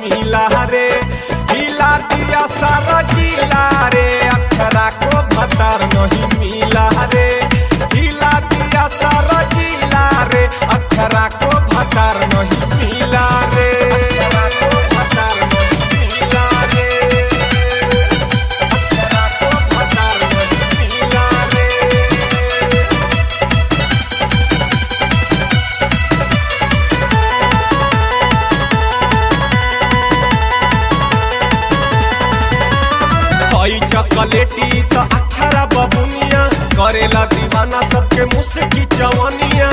मिला रे हिला दिया सारा जिला रे अक्षरा को भतार नहीं मिला रे हिला दिया सारा जिला रे अक्षरा को भतार नहीं मिला रे अक्षरा को भतार नहीं मिला रे अक्षरा को भतार नहीं मिला रे हई चॉकलेटी तो अक्षरा बबुनिया करेला दीवाना सबके मुस्की चवनिया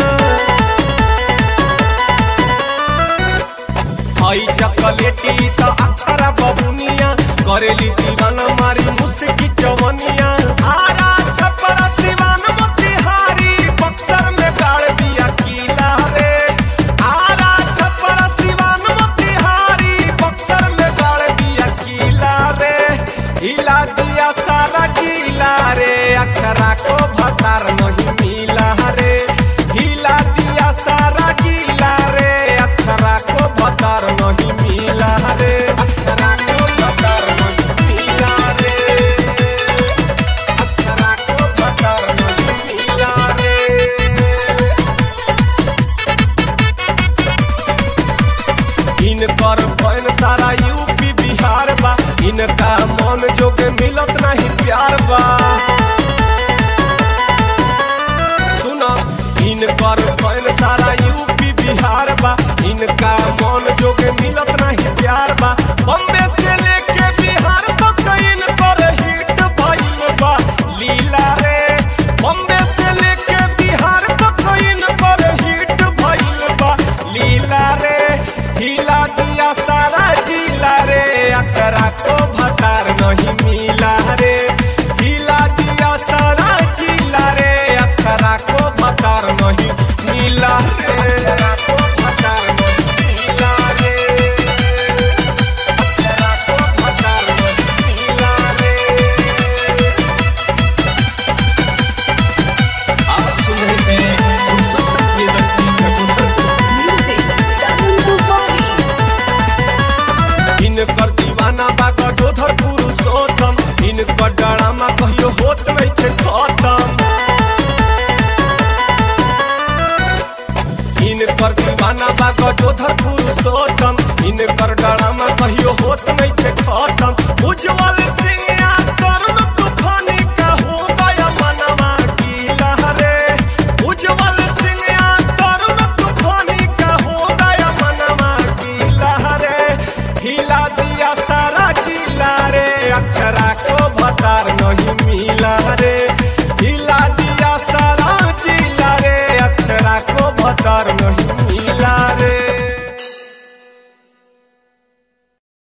हई चॉकलेटी तो अक्षरा बबुनिया करेली दीवाना मारी मुस्की चवनिया आरा छपरा सिवान मोतिहारी बक्सर में गाड़ दिया किला रे आरा छपरा सिवान मोतिहारी बक्सर में गाड़ दिया किला रे हिला दिया सारा गीला रे अक्षरा को भतार नहीं मिला रे हिला दिया सारा गीला रे अक्षरा को भतार नहीं मिला रे अक्षरा को भतार नहीं मिला रे अक्षरा को भतार नहीं मिला रे इनकर बहन सारा यूपी बिहार बा इनका मन जोगे मिलत नहीं प्यार बा सुना इनकर बहन सारा यूपी बिहार बा इनका मन जोगे मिलत नहीं प्यार बा बम्बे से लेके बिहार तक इनकर हिट भइल बा लीला रे बम्बे से लेके बिहार तक इनकर हिट भइल बा लीला रे हिला दिया सारा जिला रे अक्षरा को भतार नहीं मिला रे हिला दिया सारा जिला रे अक्षरा को भतार नहीं मिला रे अक्षरा को भतार नहीं मिला रे अक्षरा को भतार नहीं मिला रे आप सुन रहे हैं पुरुषोत्तम प्रियदर्शी कटोतर को Music, Gagan Tufani. इनकर दीवाना बा गजोधर पुरुषोत्तम इनकर डरामा कहियो होत नहीं के खत्म इनकर दीवाना बा गजोधर पुरुषोत्तम इनकर डरामा कहियो होत नहीं के खत्म उज्जवल सिंह या तरुण तूफानी का हो गया मनवा गीला रे उज्जवल सिंह या तरुण तूफानी का हो गया मनवा गीला रे हिला दिया सारा जिला रे अक्षरा को भतार नहीं मिला रे हिला दिया सारा जिला रे अक्षरा को भतार नहीं